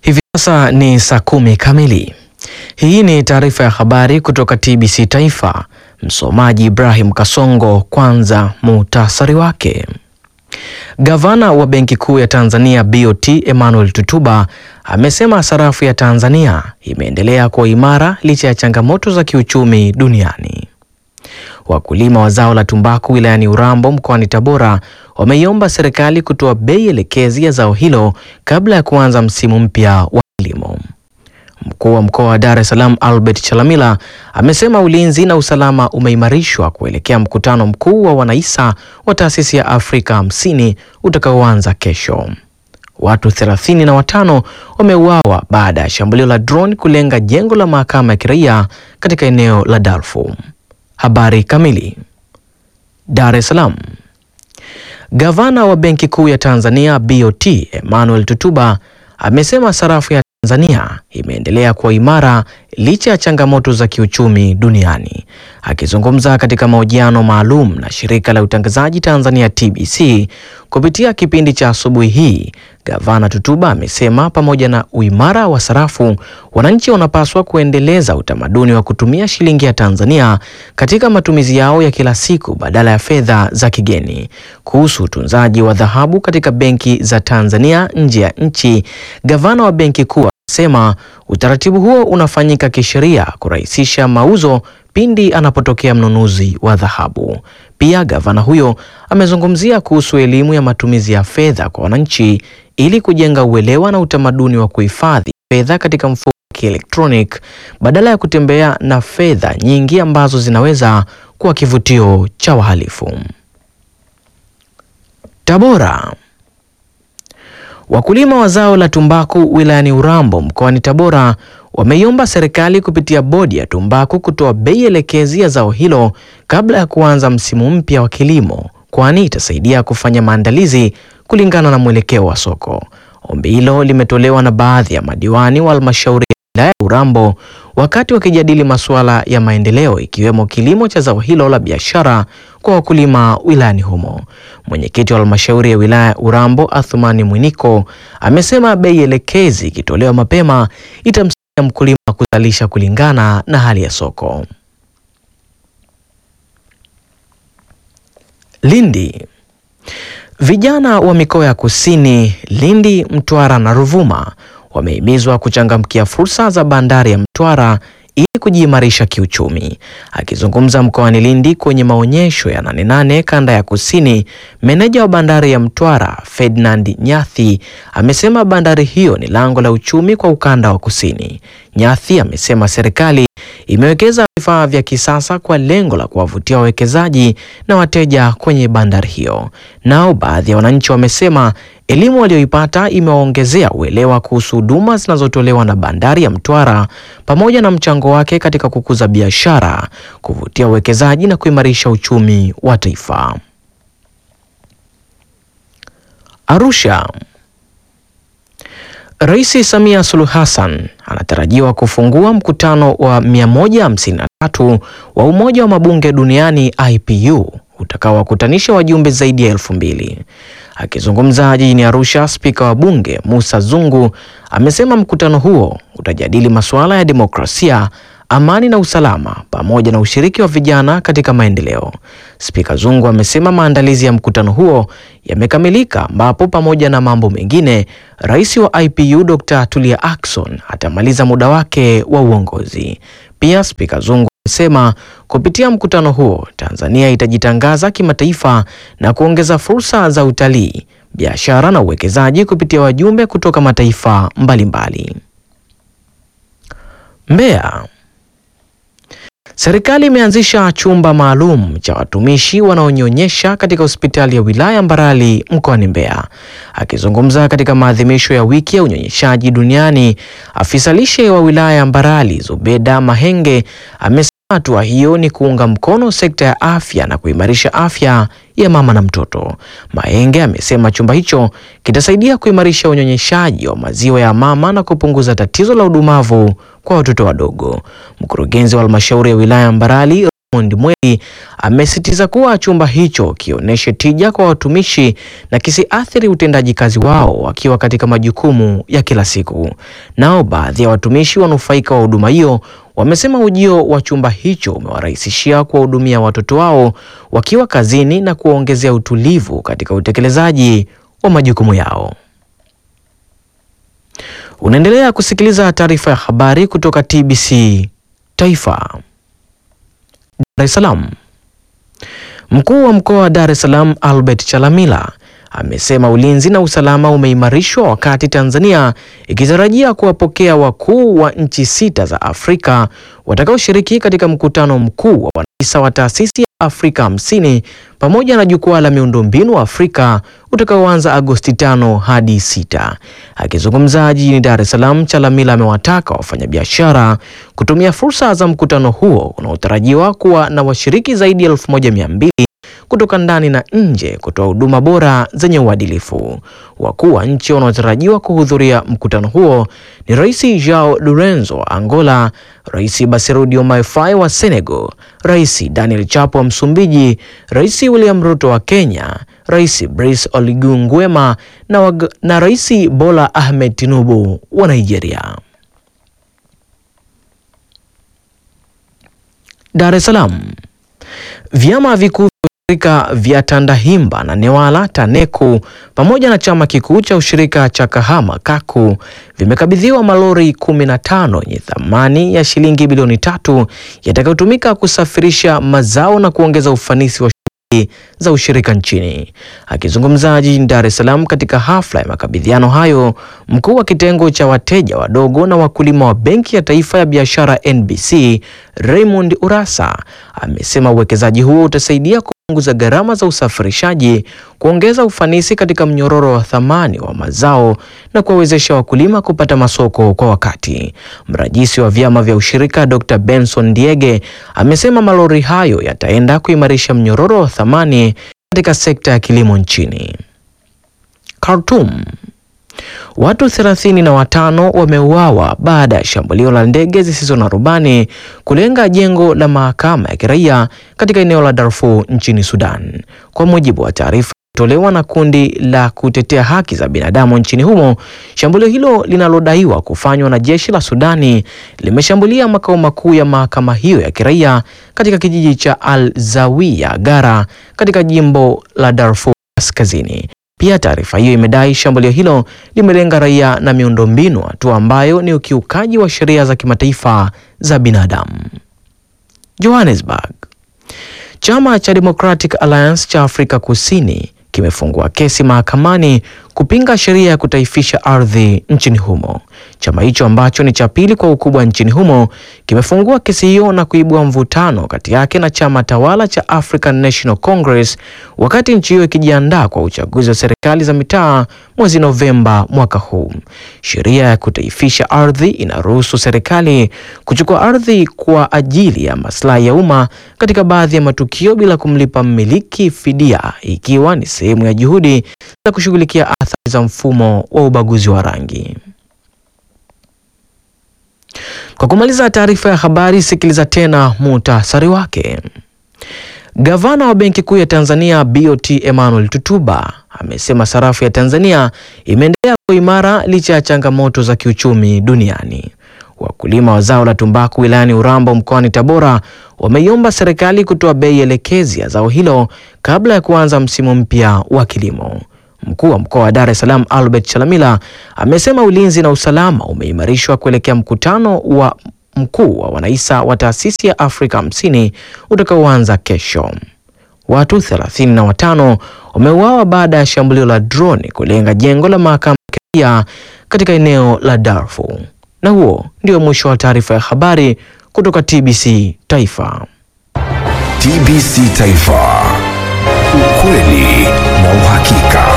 Hivi sasa ni saa kumi kamili. Hii ni taarifa ya habari kutoka TBC Taifa. Msomaji Ibrahim Kasongo. Kwanza muhtasari wake. Gavana wa Benki Kuu ya Tanzania BOT Emmanuel Tutuba amesema sarafu ya Tanzania imeendelea kuwa imara licha ya changamoto za kiuchumi duniani. Wakulima wa zao la tumbaku wilayani Urambo mkoani Tabora wameiomba serikali kutoa bei elekezi ya zao hilo kabla ya kuanza msimu mpya wa kilimo. Mkuu wa mkoa wa Dar es Salaam Albert Chalamila amesema ulinzi na usalama umeimarishwa kuelekea mkutano mkuu wa wanaisa wa taasisi ya Afrika hamsini utakaoanza kesho. Watu thelathini na watano wameuawa baada ya shambulio la drone kulenga jengo la mahakama ya kiraia katika eneo la Darfur. Habari kamili. Dar es Salaam. Gavana wa Benki Kuu ya Tanzania BOT Emmanuel Tutuba amesema sarafu ya Tanzania imeendelea kuwa imara licha ya changamoto za kiuchumi duniani. Akizungumza katika mahojiano maalum na shirika la utangazaji Tanzania TBC kupitia kipindi cha asubuhi hii, Gavana Tutuba amesema pamoja na uimara wa sarafu, wananchi wanapaswa kuendeleza utamaduni wa kutumia shilingi ya Tanzania katika matumizi yao ya kila siku badala ya fedha za kigeni. Kuhusu utunzaji wa dhahabu katika benki za Tanzania nje ya nchi, gavana wa Benki Kuu amesema utaratibu huo unafanyika kisheria kurahisisha mauzo pindi anapotokea mnunuzi wa dhahabu. Pia gavana huyo amezungumzia kuhusu elimu ya matumizi ya fedha kwa wananchi ili kujenga uelewa na utamaduni wa kuhifadhi fedha katika mfumo wa kielektronic badala ya kutembea na fedha nyingi ambazo zinaweza kuwa kivutio cha wahalifu. Tabora. Wakulima wa zao la tumbaku wilayani Urambo mkoani Tabora wameiomba serikali kupitia bodi ya tumbaku kutoa bei elekezi ya zao hilo kabla ya kuanza msimu mpya wa kilimo, kwani itasaidia kufanya maandalizi kulingana na mwelekeo wa soko. Ombi hilo limetolewa na baadhi ya madiwani wa halmashauri ya wilaya ya Urambo wakati wakijadili masuala ya maendeleo ikiwemo kilimo cha zao hilo la biashara kwa wakulima wilayani humo. Mwenyekiti wa halmashauri ya wilaya ya Urambo Athumani Mwiniko amesema bei elekezi ikitolewa mapema itamsaidia mkulima kuzalisha kulingana na hali ya soko. Lindi. Vijana wa mikoa ya Kusini, Lindi, Mtwara na Ruvuma wamehimizwa kuchangamkia fursa za bandari ya Mtwara ili kujiimarisha kiuchumi. Akizungumza mkoani Lindi kwenye maonyesho ya Nane Nane kanda ya Kusini, meneja wa bandari ya Mtwara Ferdinand Nyathi amesema bandari hiyo ni lango la uchumi kwa ukanda wa Kusini. Nyathi amesema serikali imewekeza vifaa vya kisasa kwa lengo la kuwavutia wawekezaji na wateja kwenye bandari hiyo. Nao baadhi ya wananchi wamesema elimu walioipata imewaongezea uelewa kuhusu huduma zinazotolewa na bandari ya Mtwara pamoja na mchango wake katika kukuza biashara, kuvutia uwekezaji na kuimarisha uchumi wa taifa. Arusha. Rais Samia Suluhu Hassan anatarajiwa kufungua mkutano wa 153 wa Umoja wa Mabunge Duniani IPU utakaowakutanisha wajumbe zaidi ya elfu mbili. Akizungumza jijini Arusha, spika wa bunge Musa Zungu amesema mkutano huo utajadili masuala ya demokrasia, amani na usalama pamoja na ushiriki wa vijana katika maendeleo. Spika Zungu amesema maandalizi ya mkutano huo yamekamilika, ambapo pamoja na mambo mengine, rais wa IPU Dr. Tulia Ackson atamaliza muda wake wa uongozi. Pia spika Zungu amesema kupitia mkutano huo Tanzania itajitangaza kimataifa na kuongeza fursa za utalii, biashara na uwekezaji kupitia wajumbe kutoka mataifa mbalimbali. Mbeya. Serikali imeanzisha chumba maalum cha watumishi wanaonyonyesha katika hospitali ya wilaya Mbarali mkoani Mbeya. Akizungumza katika maadhimisho ya wiki ya unyonyeshaji duniani, afisa lishe wa wilaya ya Mbarali Zubeda Mahenge amesema hatua hiyo ni kuunga mkono sekta ya afya na kuimarisha afya ya mama na mtoto. Mahenge amesema chumba hicho kitasaidia kuimarisha unyonyeshaji wa maziwa ya mama na kupunguza tatizo la udumavu kwa watoto wadogo. Mkurugenzi wa halmashauri ya wilaya ya Mbarali Raymond Mweli amesisitiza kuwa chumba hicho kionyeshe tija kwa watumishi na kisiathiri utendaji kazi wao wakiwa katika majukumu ya kila siku. Nao baadhi ya watumishi wanufaika wa huduma hiyo wamesema ujio wa chumba hicho umewarahisishia kuwahudumia watoto wao wakiwa kazini na kuwaongezea utulivu katika utekelezaji wa majukumu yao. Unaendelea kusikiliza taarifa ya habari kutoka TBC Taifa. Dar es Salaam. Mkuu wa mkoa wa Dar es Salaam Albert Chalamila amesema ulinzi na usalama umeimarishwa wakati Tanzania ikitarajia kuwapokea wakuu wa nchi sita za Afrika watakaoshiriki katika mkutano mkuu wa wanahisa wa taasisi ya Afrika hamsini pamoja na jukwaa la miundombinu wa Afrika utakaoanza Agosti tano hadi sita. Akizungumza jijini Dar es Salaam, Chalamila amewataka wafanyabiashara kutumia fursa za mkutano huo unaotarajiwa kuwa na washiriki zaidi ya elfu moja mia mbili kutoka ndani na nje kutoa huduma bora zenye uadilifu. Wakuu wa nchi wanaotarajiwa kuhudhuria mkutano huo ni Rais Joao Lourenço wa Angola, Rais Bassirou Diomaye Faye wa Senegal, Rais Daniel Chapo wa Msumbiji, Rais William Ruto wa Kenya, Rais Brice Oligui Nguema na, wag- na Rais Bola Ahmed Tinubu wa Nigeria. Dar es Salaam. Vyama vikuu vya ushirika vya Tandahimba na Newala TANECU pamoja na chama kikuu cha ushirika cha Kahama KAKU vimekabidhiwa malori 15 yenye thamani ya shilingi bilioni tatu yatakayotumika kusafirisha mazao na kuongeza ufanisi wa shughuli za ushirika nchini. Akizungumza jijini Dar es Salaam katika hafla ya makabidhiano hayo, mkuu wa kitengo cha wateja wadogo na wakulima wa Benki ya Taifa ya Biashara NBC Raymond Urasa amesema uwekezaji huo utasaidia kupunguza gharama za usafirishaji, kuongeza ufanisi katika mnyororo wa thamani wa mazao na kuwawezesha wakulima kupata masoko kwa wakati. Mrajisi wa vyama vya ushirika Dr. Benson Diege amesema malori hayo yataenda kuimarisha mnyororo wa thamani katika sekta ya kilimo nchini. Khartoum. Watu 35 wameuawa baada ya shambulio la ndege zisizo na rubani kulenga jengo la mahakama ya kiraia katika eneo la Darfur nchini Sudan. Kwa mujibu wa taarifa tolewa na kundi la kutetea haki za binadamu nchini humo, shambulio hilo linalodaiwa kufanywa na jeshi la Sudani limeshambulia makao makuu ya mahakama hiyo ya kiraia katika kijiji cha Al Zawiya Gara katika jimbo la Darfur Kaskazini. Pia taarifa hiyo imedai shambulio hilo limelenga raia na miundombinu, hatua ambayo ni ukiukaji wa sheria za kimataifa za binadamu. Johannesburg. Chama cha Democratic Alliance cha Afrika Kusini kimefungua kesi mahakamani kupinga sheria ya kutaifisha ardhi nchini humo. Chama hicho ambacho ni cha pili kwa ukubwa nchini humo kimefungua kesi hiyo na kuibua mvutano kati yake na chama tawala cha African National Congress wakati nchi hiyo ikijiandaa kwa uchaguzi wa serikali za mitaa mwezi Novemba mwaka huu. Sheria ya kutaifisha ardhi inaruhusu serikali kuchukua ardhi kwa ajili ya maslahi ya umma katika baadhi ya matukio bila kumlipa mmiliki fidia, ikiwa ni sehemu ya juhudi za kushughulikia athari za mfumo wa ubaguzi wa rangi. Kwa kumaliza taarifa ya habari, sikiliza tena muhtasari wake. Gavana wa Benki Kuu ya Tanzania BOT Emmanuel Tutuba amesema sarafu ya Tanzania imeendelea kuwa imara licha ya changamoto za kiuchumi duniani. Wakulima wa zao la tumbaku wilayani Urambo mkoani Tabora wameiomba serikali kutoa bei elekezi ya zao hilo kabla ya kuanza msimu mpya wa kilimo. Mkuu wa mkoa wa Dar es Salaam Albert Chalamila amesema ulinzi na usalama umeimarishwa kuelekea mkutano wa mkuu wa wanahisa wa taasisi ya Afrika hamsini utakaoanza kesho. Watu 35 wameuawa baada ya shambulio la droni kulenga jengo la mahakama ya kiraia katika eneo la Darfur. Na huo ndio mwisho wa taarifa ya habari kutoka TBC Taifa. TBC Taifa. Ukweli na uhakika.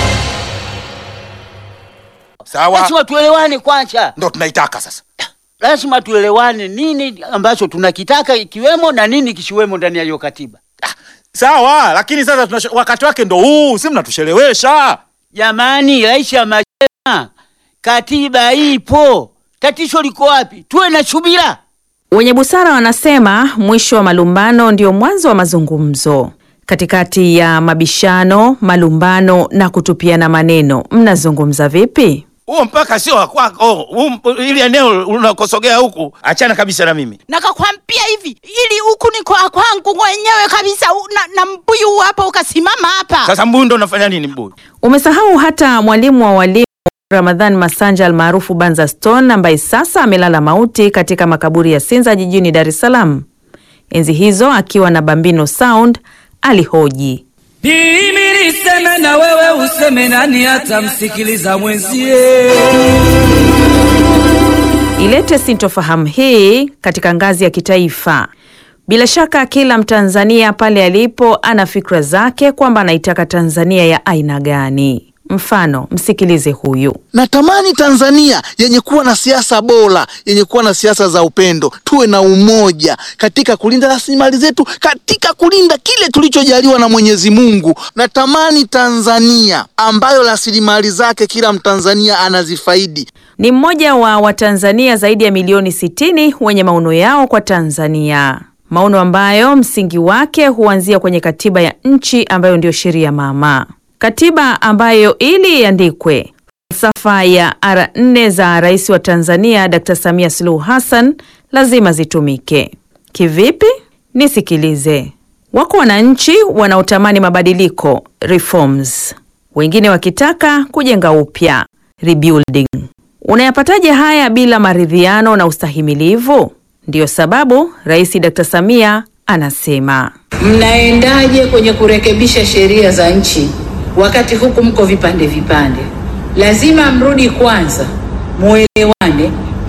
Sawa, Lazima tuelewane kwanza, ndo tunaitaka sasa. lazima tuelewane nini ambacho tunakitaka ikiwemo na nini kisiwemo ndani ya hiyo katiba. Sawa, lakini sasa tunasho, wakati wake ndo huu, si mnatushelewesha. Jamani, rais amesema katiba ipo, tatizo liko wapi? Tuwe na subira. Wenye busara wanasema mwisho wa malumbano ndio mwanzo wa mazungumzo. Katikati ya mabishano, malumbano na kutupiana maneno, mnazungumza vipi? Huo mpaka sio wa kwako. Huu mp- Ili eneo unakosogea huku, achana kabisa na mimi. nakakwambia hivi ili huku ni kwa kwangu mwenyewe kabisa u- na, na mbuyu huu hapa ukasimama hapa Sasa mbuyu ndo unafanya nini mbuyu? Umesahau hata mwalimu wa walimu Ramadhan Masanja almaarufu Banza Stone ambaye sasa amelala mauti katika makaburi ya Sinza jijini Dar es Salaam. Enzi hizo akiwa na Bambino Sound alihoji Mimi niseme na wewe useme, nani atamsikiliza mwenzie? ilete sintofahamu hii katika ngazi ya kitaifa. Bila shaka kila Mtanzania pale alipo ana fikra zake kwamba anaitaka Tanzania ya aina gani. Mfano, msikilize huyu. Natamani Tanzania yenye kuwa na siasa bora, yenye kuwa na siasa za upendo, tuwe na umoja katika kulinda rasilimali zetu, katika kulinda kile tulichojaliwa na Mwenyezi Mungu. Natamani Tanzania ambayo rasilimali zake kila Mtanzania anazifaidi. Ni mmoja wa Watanzania zaidi ya milioni 60 wenye maono yao kwa Tanzania, maono ambayo msingi wake huanzia kwenye katiba ya nchi ambayo ndiyo sheria mama, katiba ambayo ili iandikwe falsafa ya ara nne za rais wa Tanzania Dr. Samia Suluhu Hassan lazima zitumike. Kivipi? Nisikilize. Wako wananchi wanaotamani mabadiliko reforms, wengine wakitaka kujenga upya rebuilding. Unayapataje haya bila maridhiano na ustahimilivu? Ndiyo sababu Rais Dr. Samia anasema Mnaendaje kwenye kurekebisha sheria za nchi wakati huku mko vipande vipande? Lazima mrudi kwanza, muelewane,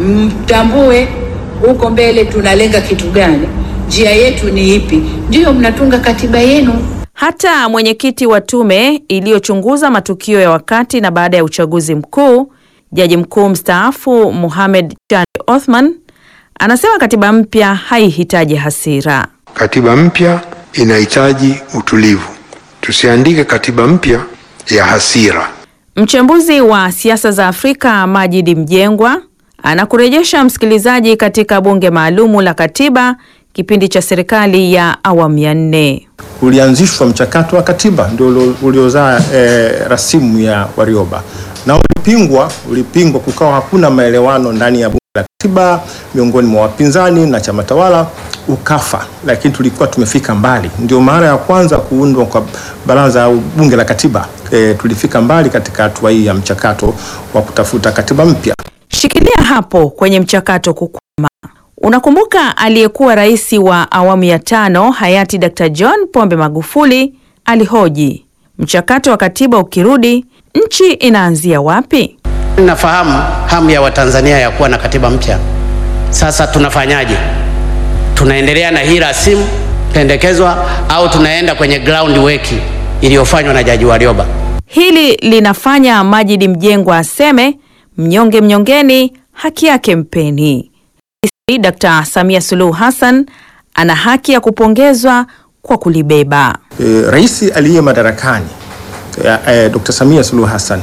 mtambue huko mbele tunalenga kitu gani, njia yetu ni ipi, ndiyo mnatunga katiba yenu. hata mwenyekiti wa tume iliyochunguza matukio ya wakati na baada ya uchaguzi mkuu, jaji mkuu mstaafu Mohamed Chande Othman anasema katiba mpya haihitaji hasira. Katiba mpya inahitaji utulivu. Tusiandike katiba mpya ya hasira. Mchambuzi wa siasa za Afrika Majidi Mjengwa anakurejesha msikilizaji katika bunge maalumu la katiba kipindi cha serikali ya awamu ya nne. ulianzishwa mchakato wa katiba ndio ulio- uliozaa eh, rasimu ya Warioba na ulipingwa, ulipingwa, kukawa hakuna maelewano ndani ya bunge la katiba miongoni mwa wapinzani na chama tawala, ukafa. Lakini tulikuwa tumefika mbali, ndio mara ya kwanza kuundwa kwa baraza au bunge la katiba. Eh, tulifika mbali katika hatua hii ya mchakato wa kutafuta katiba mpya. Shikilia hapo kwenye mchakato kukwama. Unakumbuka aliyekuwa rais wa awamu ya tano hayati Dr. John Pombe Magufuli alihoji, mchakato wa katiba ukirudi, nchi inaanzia wapi? Nafahamu hamu ya Watanzania ya kuwa na katiba mpya. Sasa tunafanyaje? Tunaendelea na hii rasimu pendekezwa au tunaenda kwenye ground work iliyofanywa na Jaji Warioba? Hili linafanya Majidi Mjengwa aseme mnyonge mnyongeni, haki yake mpeni. Rais Dr. Samia Suluhu Hassan ana haki ya kupongezwa kwa kulibeba. e, rais aliye madarakani e, e, Dr. Samia Suluhu Hassan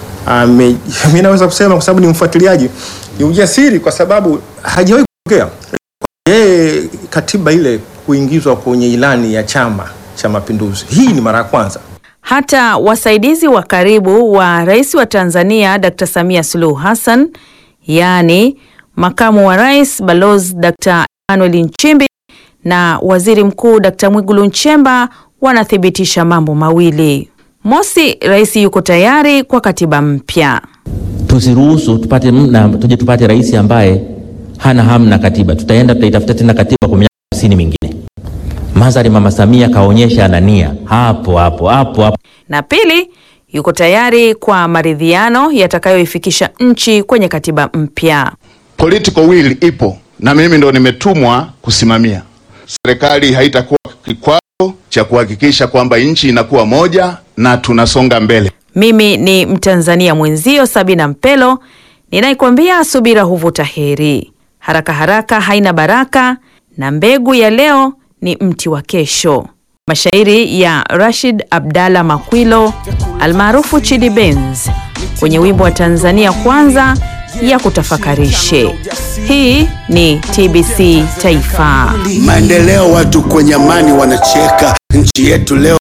ame, mimi naweza kusema kwa sababu ni mfuatiliaji, ni ujasiri kwa sababu hajawahi kuongea yeye katiba ile kuingizwa kwenye ilani ya Chama cha Mapinduzi. Hii ni mara ya kwanza. Hata wasaidizi wa karibu wa rais wa Tanzania Dr. Samia Suluhu Hassan, yaani makamu wa rais Balozi Dr. Emmanuel Nchimbi na waziri mkuu Dr. Mwigulu Nchemba wanathibitisha mambo mawili. Mosi, rais yuko tayari kwa katiba mpya. tusiruhusu tupate na tuje tupate rais ambaye hana hamu na katiba. Tutaenda tutaitafuta tena katiba kwa miaka hamsini mingine. Madhari Mama Samia kaonyesha ana nia hapo hapo hapo hapo. Na pili, yuko tayari kwa maridhiano yatakayoifikisha nchi kwenye katiba mpya. Political will ipo na mimi ndo nimetumwa kusimamia. Serikali haitakuwa kikwazo cha kuhakikisha kwamba nchi inakuwa moja na tunasonga mbele. Mimi ni Mtanzania mwenzio Sabina Mpelo ninaikwambia subira huvuta heri, haraka haraka haina baraka, na mbegu ya leo ni mti wa kesho. Mashairi ya Rashid Abdalla Makwilo almaarufu Chidi Benz kwenye wimbo wa Tanzania Kwanza ya kutafakarishe. Hii ni TBC Taifa. Maendeleo, watu kwenye amani wanacheka. Nchi yetu leo